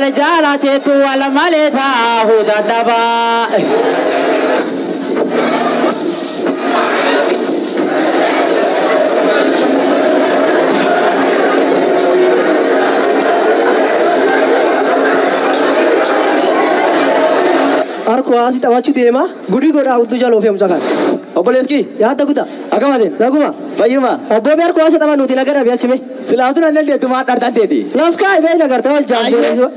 wal jaalateetu wal malee taa'uu dadhabaa. Harku haasi taphachuu deema. Gudii godhaa hudduu jaloo fi hamsa kan. Obboleeskii Yaadda kutaa. akkamatiin Naguma. fayyuma Obbo Beer ku haasa taphan nuti naga dhabe asime. silaaftuu nan dandeettu maa dhartanteeti. Laf kaa'e bee nagarta wal jaamsee.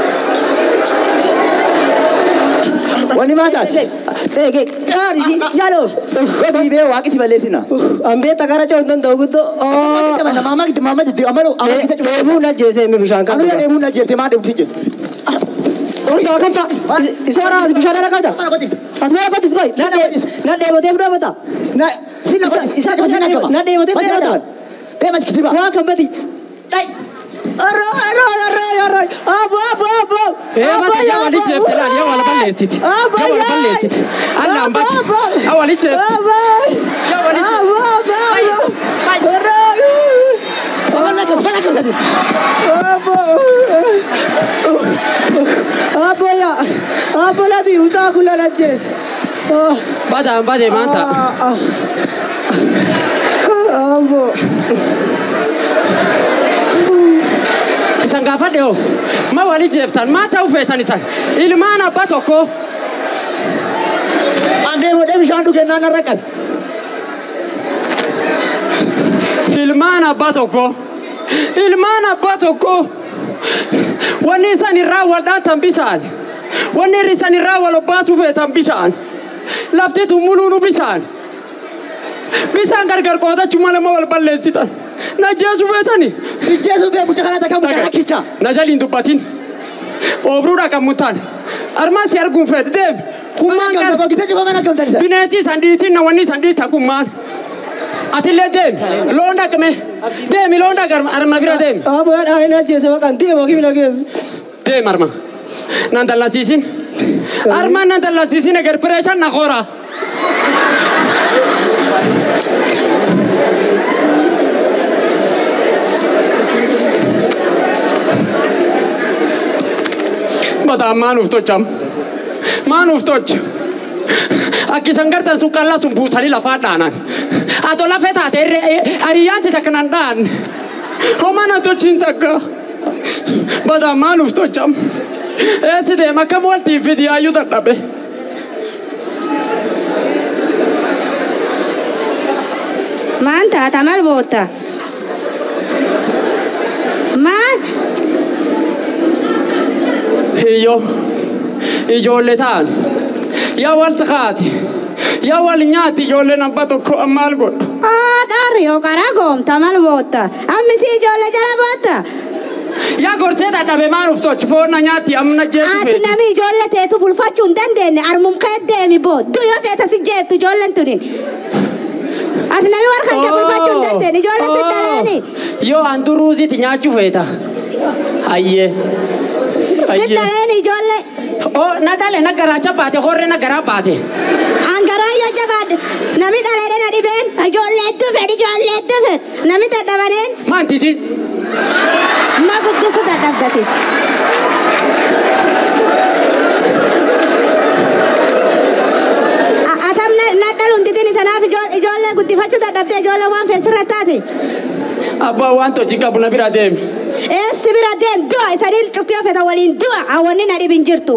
Wanni maa taate? Eege qaari shi jaloo. Wabii bee waaqiti balleessina. Ambee takara ce'uu hin danda'u guddoo. Maama gitti maama gitti amaluu amma gitti cufa. Deebuu na jeesee mi bishaan kan. Anu yaa deemuu na jeertee maa deemti jeerti. Orta kan ta'a. Isa waraabati bishaan dhala qabda. Mana qotiisa. Ati maa qotis qoy. Na deebotee fudhata. Na sila Isa- isa akkasii na deema- na deematee fudhata. Deema kitiba. Waan kan bati. Dhai. Arro arro arro arro. Abo abo abo. Ee mata yaa wali jeefte laal yaa wala balleessiti. Abo Yaa wala balleessiti. Alla hambati. Yaa wali jeefte. Abo. Yaa wali jeefte. Abo abo abo. Arro. Mana kam mana kam tadi. Abo. Abo ya. Abo lati ucaa kula na jees. Oh. Badaan badee maanta. Ah, ah. Abo. Isan gaafadhe hoo. Ma wali jeeftan maa ta'uu feetan isan. Ilmaan abbaa tokko. Angee modee bishaan dhugee naan irra qabe. Ilmaan abbaa tokko. Ilmaan abbaa tokko. Wanni isan irraa wal dhaatan bishaan. Wanni isan irraa wal obbaasuu feetan bishaan. Lafti tummuluunu bishaan. Bishaan gargar qoodachuu malee ma wal balleessitan. Na jeesuu feetani. Si jeesu bee mucha kana takka mucha rakkicha. Na jaliin dubbatin. Oobruudha kan mutaan. Armaan si arguun feete deemi. Mana Kummaan kam kan takka gita cufa mana kam tadi. bineensi sandiitiin na wanni sandiita kummaan. Atillee deemi. Loon dhaqme. Deemi loon dhaqme arma bira deemi. Abo ya dhaani na jeese maqaan deema kimi na geessu. Deemi arma. Nan dallasiisin. Armaan nan dallasiisin eger pireeshan na koora. Bataan maan uf tocham. Maan uf toch. Akkisan gartan sun qallaa sun buusanii lafaa dhaanan. Ato lafee taate hariyaanti takka nan dhaan. Homaa na tochiin takka. Bataan maan uf tocham. Eessi deema akkam waltiin fidi hayyuu dadhabe. Maan taata maal boota? Maal? Iyyo ijoollee ta'an yaa wal taati yaa wal nyaati ijoolleen abbaa tokko maal godha. Aa dhaarri yoo karaa goomta maal boota? Ammisi ijoollee jala boota? Yaa gorsee dadhabe maan uf tochi foonna nyaatti amna jeetu Ati feeti. nami ijoollee teetu bulfachuu hin dandeenye armum kee deemi boo duyyoo feeta si jeeftu ijoolleen tuni. Ati nami warra kan kee bulfachuu hin dandeenye ijoollee si dhaleeni. Yoo an duruusiiti nyaachuu feeta. Hayyee. Si dhaleeni ijoollee. Oo na dhale na garaacha baate horre na garaa baate. Angaraa yoo jabaadhe nami dhaleedhe na dhibeen ijoollee hedduu fedhi ijoollee hedduu fedhi nami dadhabaneen Maantiti ma guddisu dadhabdati. A- Atam na- na dhaluun didini tanaaf ijoo- ijoollee guddifachuu dadhabde ijoollee waan feesirra taate. abbaa waan tochi qabu na bira deemi. Eessi bira deem du'a isanii cuftii yoo fedhan waliin du'a hawwanni na dhibin jirtu.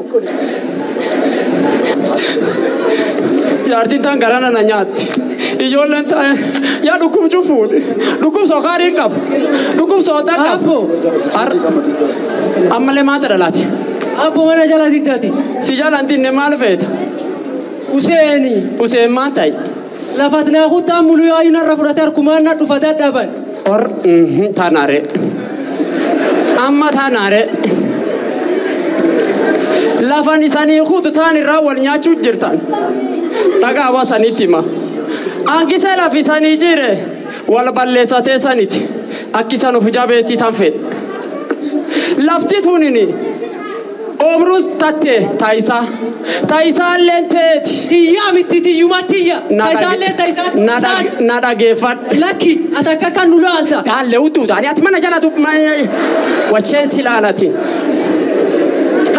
Jaartiin taan garana na nyaatti. Ijoolleen taa'e yaa dhukkubchuu fuudhe. Dhukkub sokaarii qabu. Dhukkub soodaa qabu. Har- Ammallee maata dhalaati. Abo mana jala diddati. Si jalaan tinne maal feeta? Useeni. Useen maan ta'i? Lafat naa kutaa muluu yoo narra fudhate harkumaan na dhufa dadhaban. Hor taanaare. Amma taanaare. Lafan isanii kutu taan irraa wal nyaachuu jirtan. Dhagaa hawaasanitti hima. Hanqisee lafi isanii jire wal balleessatee saniti. Akkisan of jabeessitan fedhe. Lafti tunini oomruus tatte taayisaa. Taayisaallee teeti. Tiyyaa miti tiyyuma tiyya. Taisaallee taisaa. Na dhage- na dhageeffadhu. Lakki ati akka kan nu laalta. Daalle utuuta. Ani ati mana jala tu wacheen si laalatiin.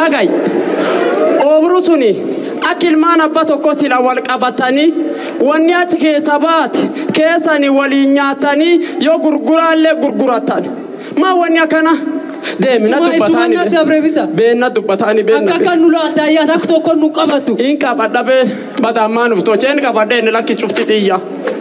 dhagayi oobru suni akka ilmaan abba tokko sila wal qabatanii wanni achi keessa baate keessanii waliin nyaatanii yoo gurguraallee gurguratan maa wanni akkana deemina Suma dubbataani isuma dabre bita. beenna dubbataani beenna Akka kan nu laata ayyaana akka tokko nu qabatu. in qabadha bee badammaan uftocheen qabadha inni lakki cufti xiyya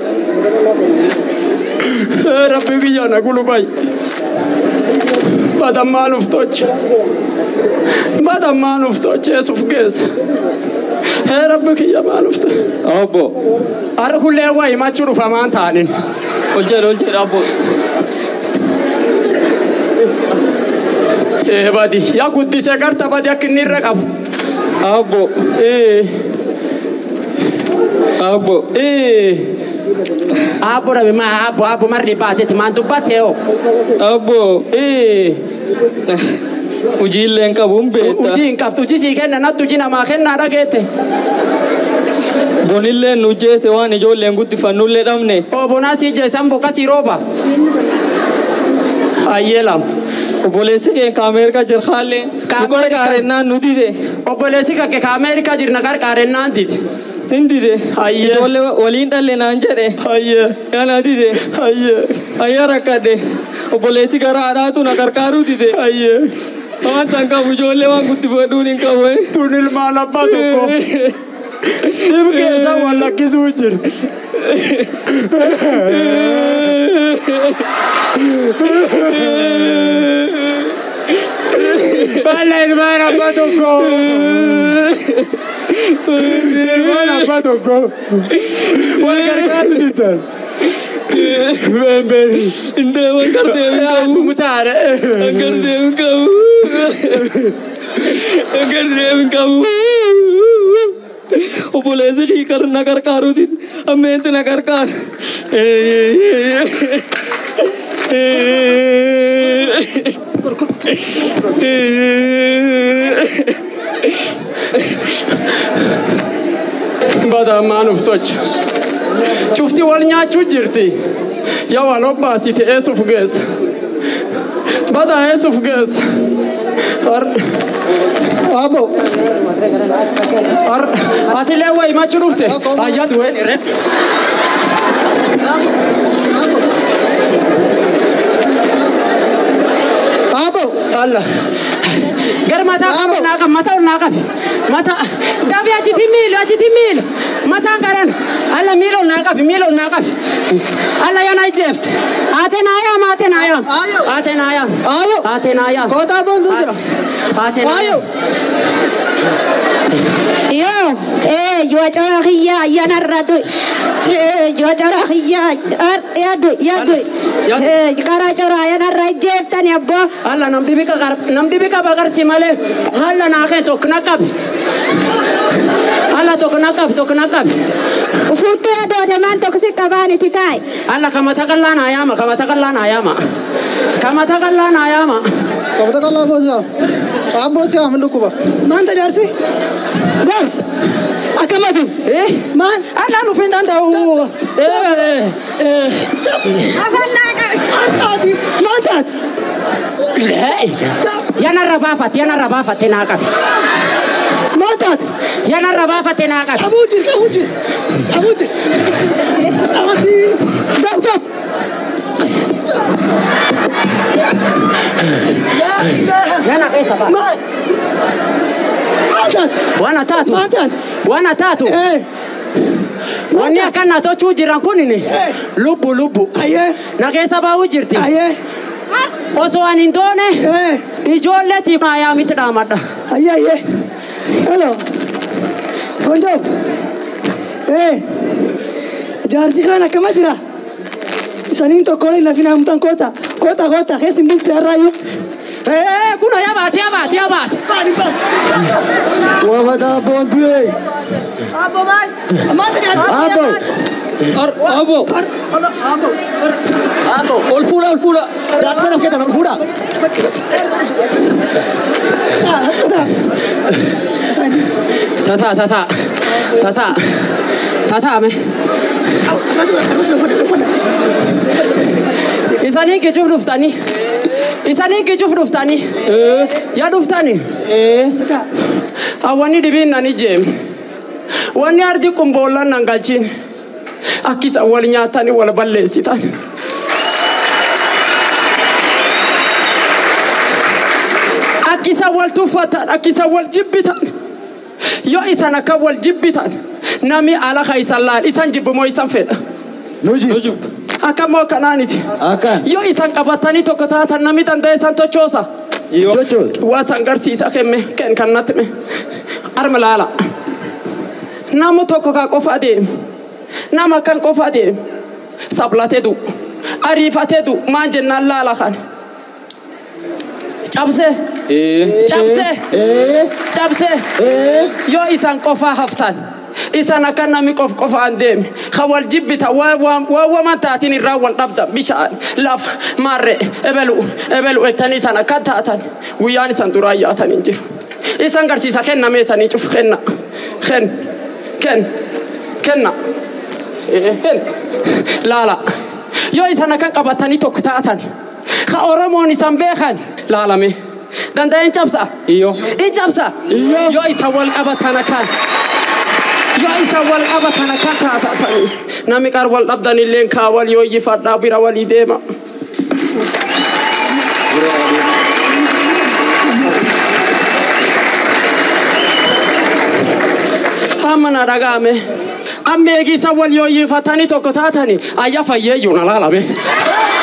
rabbi kiyya na gulubay badammaan uftoch badammaan uftoch eesuf geessa hee rabbi kiyya maan ufte Abbo, arri hullee waa himachuu dhufamaan taanin ol jedhe ol jedhe abbo. ee badi yaa guddisee garta badi akka inni irra qabu Abbo, ee abbo. ee abbo dhabe maa abbo abbo marri baateeti maan dubbattee oo Abbo, ee hojiillee hin qabu hin beekta. Hojii hin qabdu hojii sii kenna natti hojii namaa kennaa dhageette. Bonillee nu jeese waan ijoolleen guddifannullee dhabne. Obonaa sii jeessan boqa sii rooba. Hayyee lama. Obboleessi keenya Ameerikaa jirhaallee nu Ka- gargaarennaan nu dide. Obboleessi kakke ka Ameerikaa jirna gargaarennaan diti. Hin dide. Hayyee. Ijoollee waliin dhalle naan jedhe. Hayyee. Yana dide. Hayyee. Ayyaa rakkadhe. Obboleessi gara haadhaatu na gargaaruu dide. Hayyee. Waan tan qabu ijoollee waan guddifadhuun hin qabu. Tun ilmaan abbaa tokko. Dhib keessa wal lakkisuu jira. Balla ilmaan abbaa tokko. Ilmaan abbaa tokko. Wal gargaaru jirtan. Beembeen. Indee waan gartee hin qabu. Sumutaare. Waan gartee hin qabu. Waan gartee hin qabu. Obboleessi kii kar na gargaaruuti. Ammeentu na gargaara. Badammaan uftocha. Cufti wal nyaachuu jirti. Yaa wal obbaasite eessuuf geessa. Badaa eessuuf geessa. Har- Abo. har- Atilee waa himachuu dhufte. Ayyaa du'een irree. Abo. Allah. Gar mataa kan ol naa qabi, mataa ol naa qabi. Mataa. Dabi achiti miilu, achiti miilu. Mataan garan. Allah miila ol naa qabi, miila ol naa qabi. Allah yaa naa ijeefte. Ate naa yaama, ate naa yaama. Ayo. Ate naa yaama. Ayo. Ate naa yaama. Kota bondu jira. Ate naa Ayo. yaama. Yo, eh, yo cara khia ya narrado. Eh, yo cara khia ar ya do ya do. Ya. Eh, cara cara ya narra jeftan ya bo. Allah nam dibi ka nam dibi ka bagarsi malee Allah naa kee tokko na qabi. Allah tokko na qabi, tokko na qabi. Ufutu ya do de man to kusi kabani titai. Allah kamata kallaa naa yaama, kamata kallaa naa yaama. Kamata kallaa naa yaama. Kabata kala bosa. Abo si amandu kuba. Manta darsi. Dars. Akamatu. Eh? Man. Allah nu fin danda'u. Eh, eh, Afanna ka. Antati. Mantat. eh. Yana rabaafate, yana rabaafate naa qabi. Mantat. Yana rabaafate naa qabi. Kabujir, kabujir. Kabujir. Ati. Dap, dap. Ya ilaha. Yana keessa ba'a. Man. Mantat. Wana taatu. Mantat. Wana taatu. Eh. Wanni akkana tochuu jiran kunini Eh. lubbu lubbu. Aye. Na keessa baa'uu jirti. Aye. Osoo ani hin doone Eh. ijoolleetiif maayaa miti dhaamadha. Aye, aye. Hello. Gonjob. Eh. Jaarsi kana akkama jira. Isaniin tokkolee lafina hamtan koota. Koota koota keessi bulti harraayyuu. Eh, kuno yabaate yabaate yabaate. Baani baani. Wafata boontuye. Abo maal? Maanta jaarsi. Abo. Ar abo. Abo. Abo. Ol fuudha ol fuudha. Daakuu nama keetan ol fuudha. Tata tata. Tata. Tata me. Isanii kichuuf dhuftanii. isanii gicuuf dhuftanii yaa dhuftanii Ata. hawwani dhibiin nan ijeem wanni ardi qumboollan nan galchin akkisa wal nyaatanii wal balleessitan akkisa wal tuffatan akkisa wal jibbitan yoo isan akka wal jibbitan nami alaka isan laal isan jibbimoo isan fedha Nuji. akkamoo kanaaniti Akan. yoo isan qabatanii tokko taatan nami danda'e isan tochoosa Chocho. waa san garsiisa kenne ken kan natti me arma laala nama tokko ka qofa adeem nama kan qofa adeem sablate du ariifate du maan jennaan laala kan cabse cabse Eh. cabse Eh. yoo isan qofaa haftan isan akka nami qof qofaan deeme ka wal jibbita waa wama taatin irraa wal dhabda bishaan lafa maarre ebelu ebelu ettanii isan akka taatan guyyaan isan duraa yaatan hin jiru isan garsiisa kenname isanii cuf kenna ken ken kenna Eh, ken laala yoo isan akka qabatanii tokko taatan ka oromoon isan beekan laalame danda'e hin cabsa Iyo. hin cabsa yoo isa wal qabatan akkan yoo isa wal qabatan akkan taatatanii nami qar wal dhabdan illeen kaa wal yoo iyyifadhaa bira walii deema. Hamma na dhaga'ame amma eegisa wal yoo iyyifatanii tokko taatanii ayya fayyeeyyuu na laalame.